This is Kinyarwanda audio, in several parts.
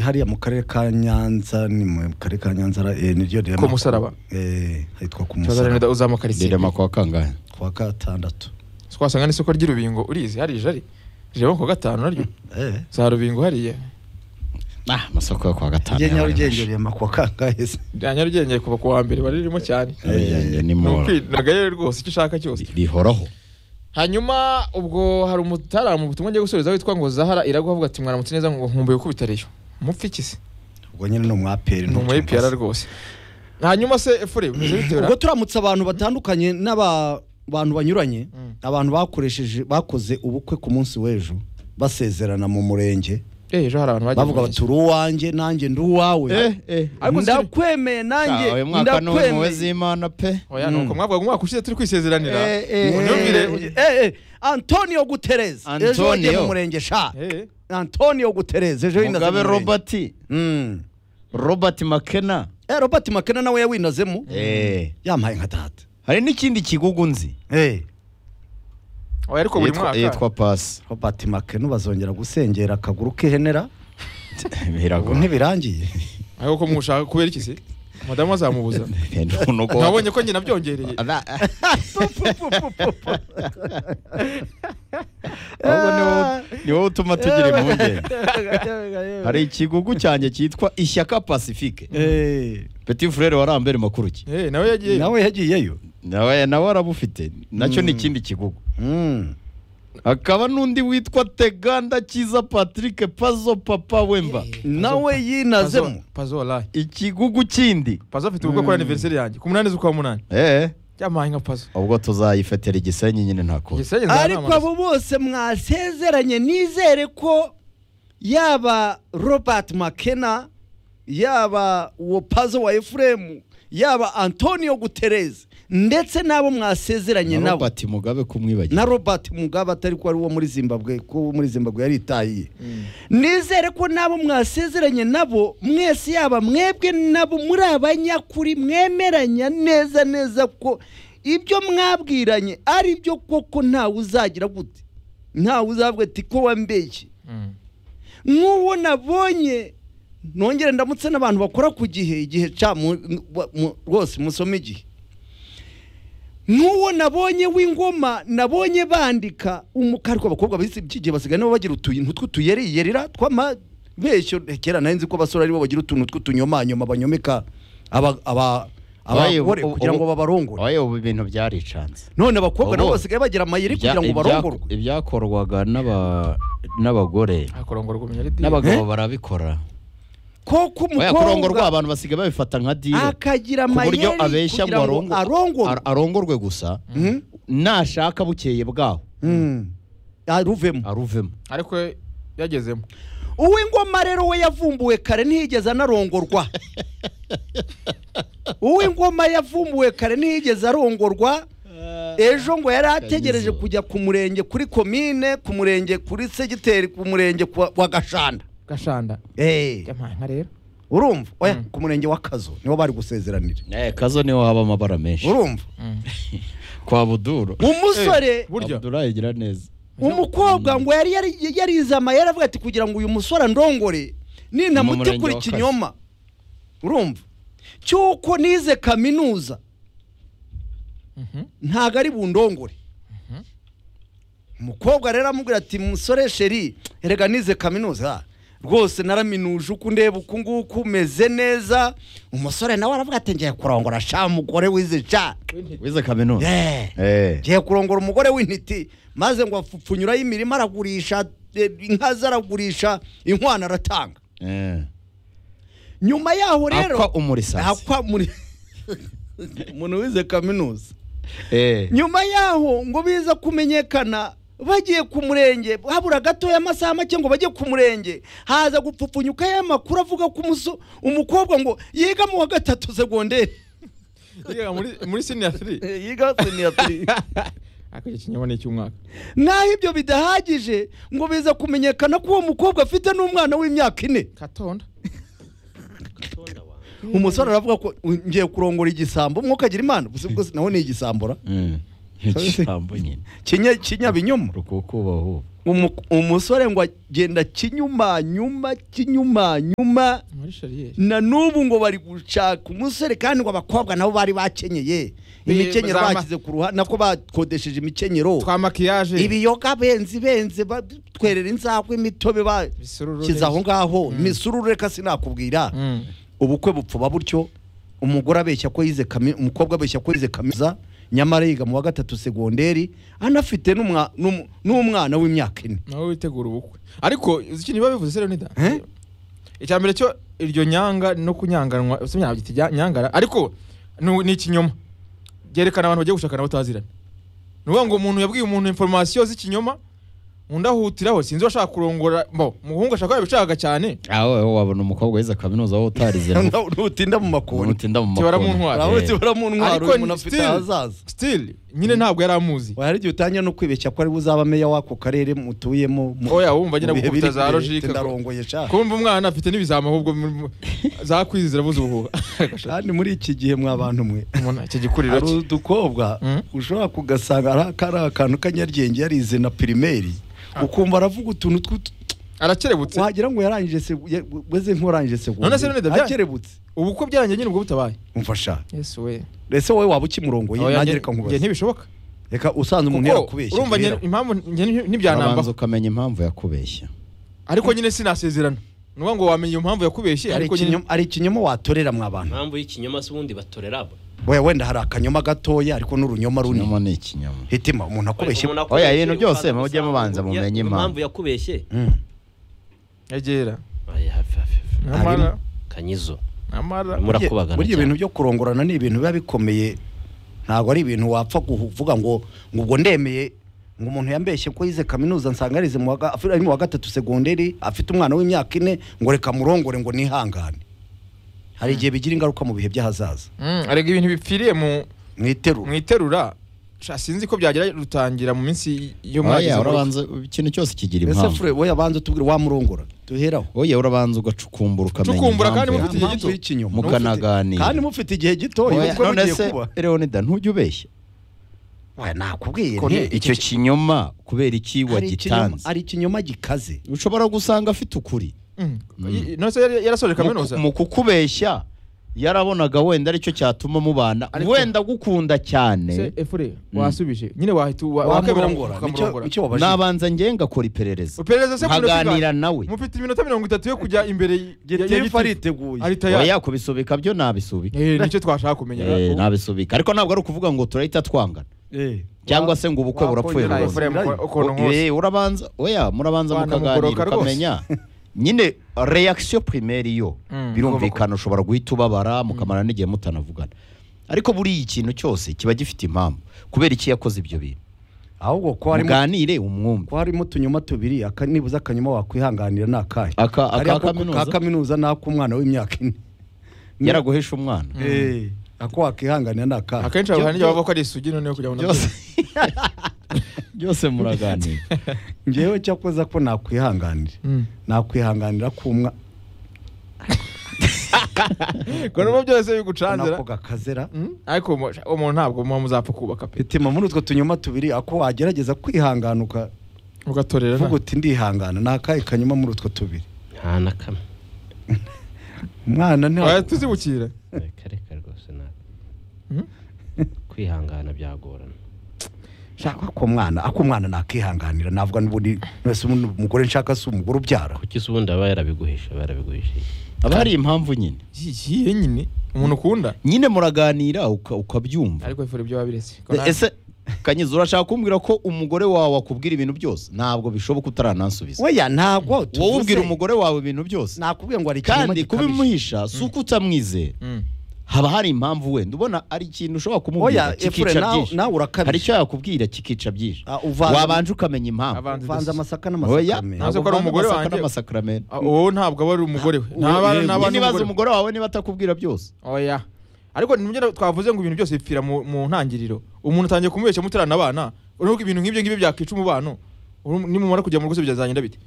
hariya mu karere ka nyanza ni mu karere ka nyanza eh, niryo rero Ku musaraba. eh hitwa ku musaraba turaganira uzamuka rirema ritsiba kwa kangahe kwa gatandatu twasanga n'isoko ry'urubingo urizi hari jari rireba ku gatanu naryo eh za rubingo hariya ah amasoko yo kwa gatanu njye yabaye nyarugenge menshi. rema kwa kangahe se rya nyarugenge kuva ku wa mbere baririmo cyane nyarugenge Ni ni mu ukwi- nagayo rwose icyo ushaka cyose rihoraho hanyuma ubwo hari umutara mu butumwa ngiye gusoreza witwa ngo zahara iragwa avuga ati mwaramutse neza ngo nkumbuye ko bitariyo mupfa iki se ubwo nyine ni umu APR ni umu APR rwose hanyuma se efure bimeze bite ubwo buriya? turamutse abantu batandukanye n'aba bantu banyuranye Mm. abantu bakoresheje bakoze ubukwe ku munsi w'ejo basezerana mu murenge Eh, ejo hari abantu bagiye bavuga mu bati uri uwanjye nanjye ndi uwawe Ariko si- ndakwemeye nanjye Ah, uyu mwaka ni umuwe z'imana pe Oya, ni uko mwavuga ngo umwaka ushize turi kwisezeranira unyumvire Eh, eh, eh, antonio guterez ejo Antonio. wagiye mu murenge sha Eh, antonio guterez ejo yinaze mugabe mu murenge. robert Mm. robert makena Eh, robert makena nawe yawinazemo Eh. yampaye nka data hari n'ikindi kigugu nzi Eh, oya ariko buri Yitwa- mwaka yitwa pasi robert makena bazongera gusengera akaguru k'ihenera ubu biragoye ntibirangiye ariko ko mushaka kubera iki se madamu azamubuza Nuko- nabonye ko njye nabyongereye Ala- ahubwo ni wowe- ni wowe utuma tugira impungenge hari ikigugu cyanjye cyitwa ishyaka pacifique Eh, petit frere wa rambere makuruki Eh, nawe yagiye nawe yagiyeyo nawe nawe arabufite nacyo ni ikindi kigugu Mm. hakaba n'undi witwa teganda cyiza patrick pazo papa wemba nawe yinazemo pazo wallahi ikigugu kindi pazo afite ubukwe kuri anniversaire yanjye ku munani z'ukwa munani eh yamaye nka pazo ubwo tuzayifatira igisenyi nyine nta kundi Igisenge ariko nzanamamaza. abo bose mwasezeranye nizere ko yaba robert makena yaba uwo pazo wa efuremu yaba antonio gutereze ndetse n'abo mwasezeranye na nabo robert mugabe kumwibagira na robert mugabe atari ko ari uwo muri zimbabwe ko uwo muri zimbabwe yaritahiye nizere ko n'abo mwasezeranye nabo mwese yaba mwebwe nabo muri abanyakuri mwemeranya neza neza ko ibyo mwabwiranye ari byo koko ntawe uzagira gute ntawe uzavuga ati ko wambeshye Mm. nk'uwo nabonye nongere ndamutse n'abantu bakora ku gihe igihe ca mu- mu- mu- rwose musome igihe nk'uwo nabonye w'ingoma nabonye bandika umukarwa abakobwa bise iki gihe basigaye nabo bagira utuyi tw'utuyeriyerira tw'amabeshyo Eh, kera nari nzi ko abasore aribo bagira utuntu tw'utunyomanyoma banyomeka aba- aba- Oya, ubu- abagore kugira ngo ubu- babarongore oya ubu ibintu byaricanze none abakobwa nabo ubu- basigaye bagira amayeri Ibya- kugira ngo ibya- barongorwe ibyakorwaga n'aba- n'abagore Ah, kurongorwa umunyaridi n'abagabo barabikora koko oya kurongorwa umukobwa abantu basigaye babifata nka dile akagira ku buryo amayeri abeshya kugira ngo ngo arongo- arongorwe ar- arongorwe gusa Mhm. nashaka bukeye bwaho Mm. aruvemo aruvemo ariko yagezemo uw'ingoma rero we yavumbuwe kare ntiyigeze anarongorwa uw'ingoma yavumbuwe kare ntiyigeze arongorwa ejo ngo yari ategereje Kanyizo. kujya ku murenge kuri komine ku murenge kuri segiteri ku murenge kwa- wa gashanda gashanda Eh, yamaye nka rero urumva oya Mm. ku murenge wa kazo niho bari gusezeranira Eh, kazo niho haba amabara menshi urumva kwa buduru umusore burya abdulayi gira neza umukobwa ngo yari yari- yarizama yari avuga ati kugira ngo uyu musore andongore Ni mu murenge nintamutiku wa Kazi. ikinyoma urumva cyuko nize kaminuza Mhm. ntago ari bundongore umukobwa rero amubwira ati musore sheri erega nize kaminuza rwose naraminuje uko ndeba uku nguku umeze neza umusore nawe aravuga ati ngiye kurongora sha mugore wize sha wize kaminuza Eh. Eh. ngiye kurongora umugore w'intiti maze ngo apfupfunyurayo imirima aragurisha eh, inka ze aragurisha inkwano aratanga Eh. nyuma yaho rero akwa umurisasi akwa muri umuntu wize kaminuza Eh. nyuma yaho ngo biza kumenyekana bagiye ku murenge habura gatoya amasaha make ngo bajye ku murenge haza gupfupfunyuka y'amakuru avuga ko umuso- umukobwa ngo yiga mu wa gatatu segonderi Yiga muri- muri siniyatiri Eh, yiga seniyatiri ariko iki kinyoma ni icy'umwaka naho ibyo bidahagije ngo biza kumenyekana ko uwo mukobwa afite n'umwana w'imyaka ine katonda umusore aravuga ko "Uy, ngiye kurongora igisambo umwuka agira imana gusa gusa nawe ni igisambora Mm. ijambo nyine kinya kinyabinyoma rukukubaho Umu- umusore ngo agenda kinyumanyuma kinyumanyuma muri shariyeri na n'ubu ngo bari gushaka umusore kandi ngo abakobwa nabo bari bakenyeye imikenyero zama- bashyize ku ruhande nako bakodesheje imikenyero twa makiyaje ibiyoga benzi benze ba- twerera inzakwe imitobe Ibisururu bashyize aho neza. ngaho Mm. imisururu reka sinakubwira Mm. ubukwe bupfuba butyo umugore abeshya ko yize kami umukobwa abeshya ko yize kaminuza nyamara yiga mu wa gatatu segonderi anafite n'umwa- n'um- n'umwana w'imyaka ine nawe witegura ubukwe ariko uzi ikintu biba bivuze rero nida Eh? icya mbere cyo iryo nyanga no kunyanganwa si nyabyita ijya- nyangara ariko nu- ni ikinyoma byerekana abantu bagiye gushakana batazirana ni ukuvuga ngo umuntu yabwiye umuntu inforomasiyo z'ikinyoma undi ahutiraho sinzi uwashaka kurongora mbo umuhungu ashaka yabishaka cyane aho wowe wabona umukobwa wize kaminuza wowe utarize ngo ntutinda mu umuntu makoni utinda mu Tibara mu makoni. ntwaro. urabona Eh, uramuntwara umuntu ni afite still- ahazaza still nyine ntabwo yari amuzi hari igihe utangira no kwibeshya ko ari we uzaba meya w'ako karere mutuyemo mu- oya wumva agenda mu bihe gukubita biri za imbere. logike ndarongoye sha kumva umwana afite n'ibizama ahubwo zakwizira buzuhuha kandi muri iki gihe mwa bantu mwe iki gikuriro hari cye udukobwa Mm. ushobora kugasanga ari kari akantu k'anyaryenge yarize na pirimeri ukumva aravuga utuntu tw'utu arakerebutse wagira ngo yarangije se weze nk'urangije se None se none David- akerebutse ubukwe byarangiye nyine ubwo butabaye umfasha yesu we ese wowe waba ukimurongoye Oya, nanjye njye- reka njye nkubaze ntibishoboka reka usanze umuntu Kuko yakubeshya urumva njye Bwira. impamvu njye ntibyo- urabanza ntibyanambaho ukamenya impamvu yakubeshya ariko nyine sinasezerana ni ukuvuga ngo wamenya iyo mpamvu yakubeshye Hari ariko nyine ikinyoma- hari ikinyoma watorera mwa bantu impamvu y'ikinyoma si ubundi batorera abo we wenda hari akanyoma gatoya ariko n'urunyoma runini ikinyoma ni ikinyoma hitima umuntu akubeshye Umuntu Oya, akubeshye, ibintu byose ukaza mujye gusanga mubanza ngo mumenye ya- impamvu. yakubeshye Mm. egera Oya, hafi, hafi, hafi. nyamara kanyizo nyamara Burya- murakubagana burya cyane. ibintu byo kurongorana ni ibintu biba bikomeye ntabwo ari ibintu wapfa kuvuga ngo ngo ubwo ndemeye ngo umuntu yambeshye ko yize kaminuza nsanga yarize mu wa ga- afi- ari mu wa gatatu segonderi afite umwana w'imyaka ine ngo reka murongore ngo nihangane hari igihe bigira ingaruka mu bihe by'ahazaza Mm, arega ibintu bipfiriye mu mu mwiterura iterura Sha, sinzi ko byagira rutangira mu minsi yo oya mwagize muri- urabanza ikintu cyose kigira ese impamvu fure wowe abanza utubwire wamurongora duheraho oya urabanza ugacukumbura ukamenya Cukumbura kandi impamvu mufite igihe yakubeshya. Impamvu y'ikinyoma. mukanaganira kandi mufite igihe gitoya Oya, ubukwe none bugiye se kuba leonida ntujya ubeshya Oya, nakubwiye Ko nti. ni- icyo kinyoma kubera Hari iki ikinyoma- wagitanze hari ikinyoma gikaze ushobora gusanga afite ukuri Mm. Mm. I- none se yari- yarasoje Mu- kaminuza mu kukubeshya yarabonaga wenda aricyo cyatuma mubana Ariko- wenda agukunda se cyane efure Mm. wasubiye nyine wahita wa- wakemera ngo wamurongora nicyo ukamurongora nicyo wabajije nabanza njye ngakora iperereza uperereza se kure nkaganira nawe mufite iminota mirongo itatu yo kujya imbere y- ya- ya gitifu gitifu. ariteguye ari tayari oya kubisubika byo nabisubika Eh, nicyo twashaka kumenya Eh, nabisubika ariko ntabwo ari ukuvuga ngo turahita twangana Eh. cyangwa se ngo ubukwe burapfuye wakongera Nawe rwose Efure, Birayi. ukuntu O- nkose. eh, urabanza oya murabanza Rwanda mukaganira mugoroka rwose. ukamenya nyine reaction primaire yo Mm, birumvikana ushobora guhita ubabara mukamara n'igihe mutanavugana ariko buriya ikintu cyose kiba gifite impamvu kubera iki yakoze ibyo bintu ahubwo ko harimo muganire umwumve ko harimo utunyuma tubiri aka nibuza akanyuma wakwihanganira ni akahe Aka- aka Hariya ako- kaminuza? ka kaminuza ni ak'umwana w'imyaka ine Ni- yaraguhesha umwana Eh, ako wakwihanganira ni akahe akenshi abo hantu bavuga ko ari isugi noneho kugira ngo byose nabyo- byose muraganira ngewe cyakoza ko nakwihanganira Mm. nakwihanganira k'umwa ngo nubwo byose bigucanzira nako gakazera Mm, ariko uwo mu- uwo muntu ntabwo muba muzapfa kubaka pe bitima muri utwo tunyuma tubiri ako wagerageza kwihanganuka ugatorera vuga uti ndihangana ni akahe kanyuma muri utwo tubiri nta na kamwe umwana nta tuzibukira reka reka rwose nta kwihangana byagorana shaka ko mwana ako mwana nakihanganira navuga n'ubundi wese umugore nshaka si umugore ubyara kuki se ubundi aba yarabiguhishe aba yarabiguhishe haba hari impamvu nyine iyihe nyine umuntu ukunda nyine muraganira uka- ukabyumva ariko ifura ibyo wabiretse ese kanyiza urashaka kumbwira ko umugore wawe akubwira ibintu byose ntabwo bishoboka utaranansubiza oya ntabwo wowe ubwira tuvuze- umugore wawe ibintu byose nakubwiye ngo hari ikinyoma kandi gikabije. kubimuhisha si uko utamwizera haba hari impamvu wenda ubona ari ikintu ushobora kumubwira oya efure kikica nawe byinshi nawe hari urakabije icyo yakubwira kikica byinshi Ah, uvanze- wabanje ukamenya impamvu Avanze uvanze amasaka oya n'amasaka Ntazi ko ari umugore amasaka wanjye. n'amasakaramentu wowe ntabwo aba ari umugore we Ah, ntaba eh, ntaba ari nyine umugore ibaze umugore wawe niba atakubwira byose we. oya ariko ntibyo twavuze ngo ibintu byose bipfira mu mu ntangiriro umuntu atangiye kumubeshya muterana abana urabona ko ibintu nk'ibyo ngibyo byakwica umubano Uru- nimumara kujya mu rugo se byazagenda bite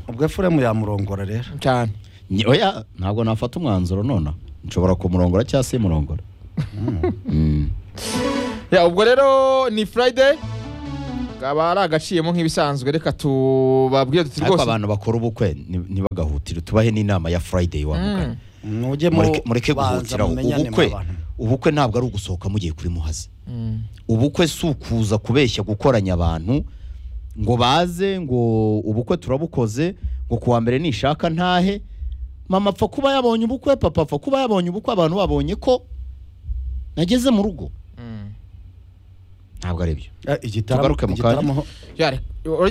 ubwo efuremu yamurongora rero cyane Nyi- oya ntabwo nafata umwanzuro nonaha nshobora kumurongora cyangwa se murongora Ya, ubwo rero ni friday kaba ari agaciyemo nk'ibisanzwe reka tubabwire tuti ariko rwose abantu bakora ubukwe ni- ntibagahutire tubahe n'inama ya friday wa mugani mujye Mureke- mureke banza guhutiraho mumenyane ubukwe mw'abantu. ubukwe ntabwo ari ugusohoka mugiye kuri muhazi ubukwe si ukuza kubeshya gukoranya abantu ngo baze ngo ubukwe turabukoze ngo kuwa mbere nishaka ntahe mama apfa kuba yabonye ubukwe papa apfa kuba yabonye ubukwe abantu babonye ko nageze mu rugo ntabwo ari byo Ah, igitaramo Tugaruke mu igitaramo ho- urajya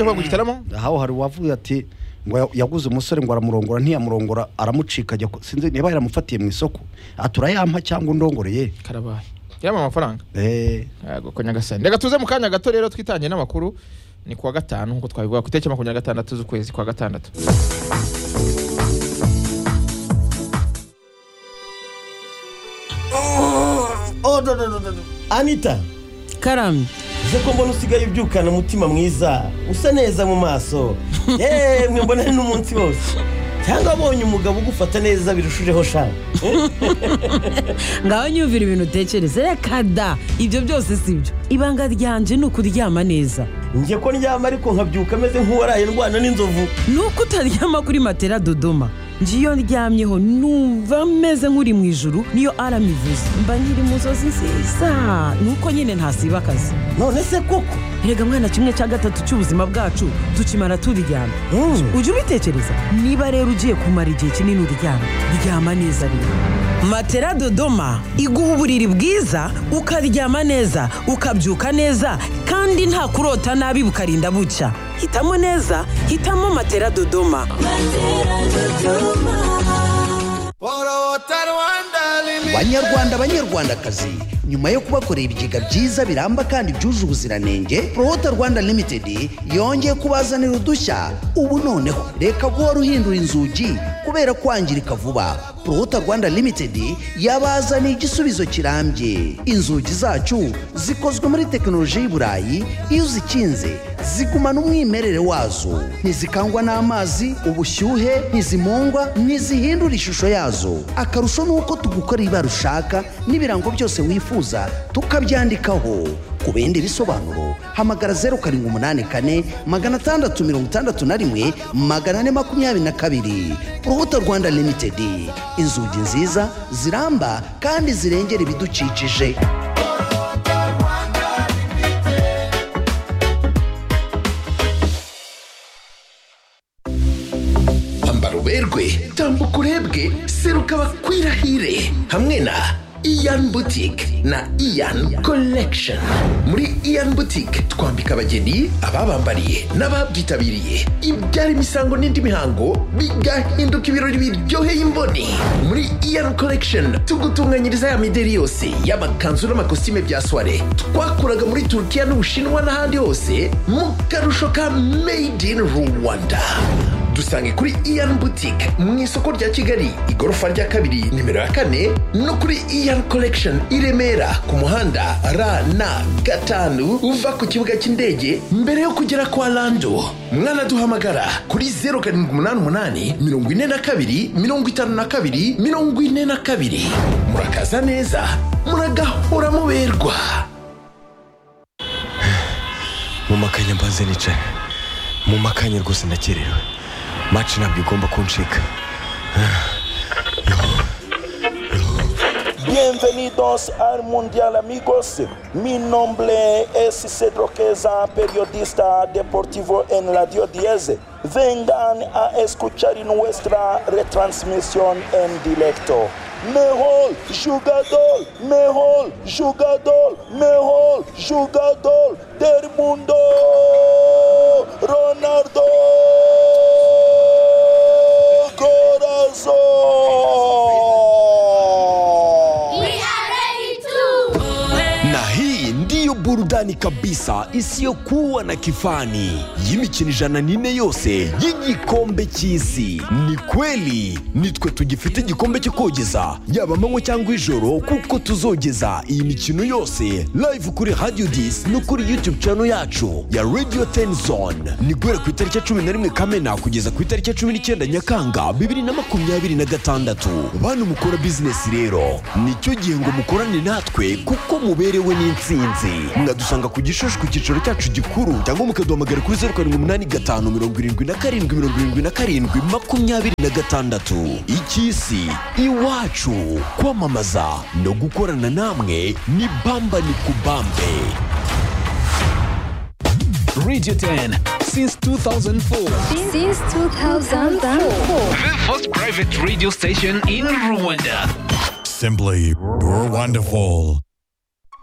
kuvuga ngo igitaramo aho hari uwavuye ati ngo ya- yaguze umusore ngo aramurongora ntiyamurongora aramucika ajya ku- sinzi niba yaramufatiye mu isoko aturayampa cyangwa undongoreye karabaye yarama amafaranga Eh, yego ko nyagasani reka tuze mu kanya gato rero twitangiye n'amakuru ni kuwa gatanu nk'uko twabivuga ku itariki makumyabiri na gatandatu z'ukwezi kwa gatandatu anita karamye uze ko mbona usigaye ubyukana umutima mwiza usa neza mu maso yemwe mbona ari n'umunsi wose cyangwa wabonye umugabo ugufata neza birushijeho shaka ngaho nyumvira ibintu utekereza reka da ibyo byose si byo ibanga ryanje ni ukuryama neza njye ko ndyama ariko nkabyuka ameze nk'uwaraye ndwana n'inzovu ni uko utaryama kuri matera dodoma njye iyo ndyamyeho numva meze nk'uri mu ijuru niyo arama ivuze mba nkiri mu nzozi nziza ni uko nyine ntasiba akazi none se koko erega mwana kimwe cya gatatu cy'ubuzima bwacu tukimara turyama ujya ubitekereza niba rero ugiye kumara igihe kinini uryama ryama neza rero matera dodoma iguha uburiri bwiza ukaryama neza ukabyuka neza kandi nta kurota nabi bukarinda bucya hitamo neza hitamo matera dodoma banyarwanda banyarwandakazi nyuma yo kubakorera ibigega byiza biramba kandi byuje ubuziranenge prohota rwanda limited yongeye kubazanira udushya ubu noneho reka guhora uhindura inzugi kubera kwangirika vuba prohota rwanda limited yabazaniye igisubizo kirambye inzugi zacu zikozwe muri tekinoloji y'i burayi iyo uzikinze zigumana umwimerere wazo ntizikangwa n'amazi ubushyuhe ntizimungwa ntizihindura ishusho yazo akarusho ni uko tugukorera ibara ushaka n'ibirango byose wifuza tukabyandikaho ku bindi bisobanuro hamagara zeru karindwi umunani kane magana atandatu mirongo itandatu na rimwe magana ane makumyabiri na kabiri urubuto rwanda limitedi inzugi nziza ziramba kandi zirengera ibidukikije ambara uberwe tambuka urebwe seruka bakwirahire hamwe na iyan butike na iyan collection muri iyan butike twambika abageni ababambariye n'ababyitabiriye ibyara imisango n'indi mihango bigahinduka ibirori biryoheye imboni muri iyan collection tugutunganyiriza ya mideri yose y'amakanzu n'amakositime bya soire twakuraga muri turukiya n'ubushinwa n'ahandi hose mu karusho ka made in rwanda dusange kuri iyan boutique mu isoko rya kigali igorofa rya kabiri nimero ya kane no kuri iyan collection i remera ku muhanda rn gatanu uva ku kibuga cy'indege mbere yo kugera kwa lando mwanaduhamagara kuri 0788 42 52 42 murakaza neza muragahora muberwa mu makanya mbanze nicaye mu makanya rwose ndakerewe maci ntabwo igomba kuncika Bienvenidos al Mundial amigos. Mi nombre es Cedro Queza, periodista deportivo en Radio 10. Vengan a escuchar nuestra retransmisión en directo. Mejor jugador, mejor jugador, mejor jugador del mundo, Ronaldo Corazón. na hii ndiyo burudani burudani kabisa isiyokuwa na kifani y'imikino ijana n'ine yose y'igikombe cy'isi ni kweli nitwe tugifite igikombe cyo kogeza yaba amanywa cyangwa ijoro kuko tuzogeza iyi mikino yose live kuri radio dis no kuri youtube channel yacu ya radio ten zone ni guhera ku itariki ya cumi na rimwe kamena kugeza ku itariki ya cumi n'icyenda nyakanga bibiri na makumyabiri na gatandatu bantu mukora bizinesi rero nicyo gihe ngo mukorane natwe kuko muberewe n'insinzi mwadusanga ku gishushu ku cyicaro cyacu gikuru cyangwa mukaduhamagara kuri zeru karindwi umunani gatanu mirongo irindwi na karindwi mirongo irindwi na karindwi makumyabiri na gatandatu icy'isi iwacu kwamamaza no gukorana namwe ni bamba ni kubambe Radio 10 since 2004. Since 2004. The first private radio station in Rwanda. Simply wonderful.